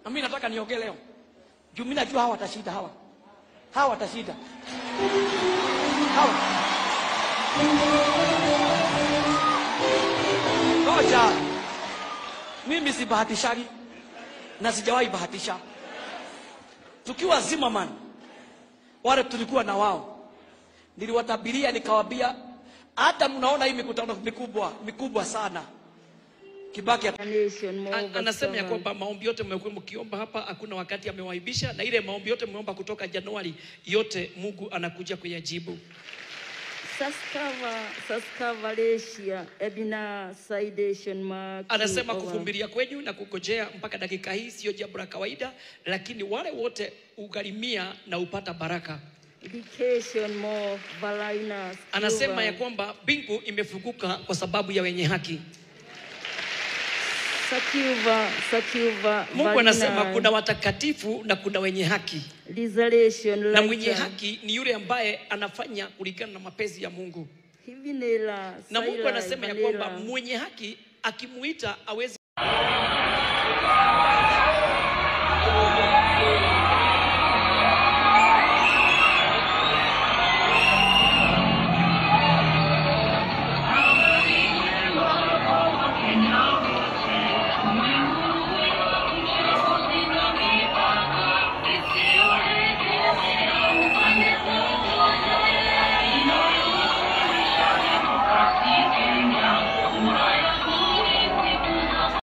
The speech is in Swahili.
na mimi nataka niongee leo juu mimi najua hawa watashinda hawa hawa watashinda hawa ngoja mimi sibahatishagi na sijawahi bahatisha tukiwa Zimmerman wale tulikuwa na wao niliwatabiria nikawambia hata mnaona hii mikutano mikubwa mikubwa sana Kibaki ata- nation more An- anasema ya overcome. kwamba maombi yote mmekuwa mkiomba hapa, hakuna wakati amewaibisha, na ile maombi yote mmeomba kutoka Januari, yote Mungu anakuja kuyajibu. Saskava, Saskava, Malaysia, Ebina, Sidation, Mark. Anasema over. kuvumilia kwenyu na kungojea mpaka dakika hii sio jambo la kawaida, lakini wale wote ugharimia na upata baraka. Education, more Valina. Anasema ya kwamba mbingu imefunguka kwa sababu ya wenye haki. Sakiva, Sakiva, Mungu anasema Valina, kuna watakatifu na kuna wenye haki, Resurrection, na mwenye Lighter, haki ni yule ambaye anafanya kulingana na mapenzi ya Mungu. Hivinela, Na Mungu Saila, anasema ya Vanilla. kwamba mwenye haki akimuita awezi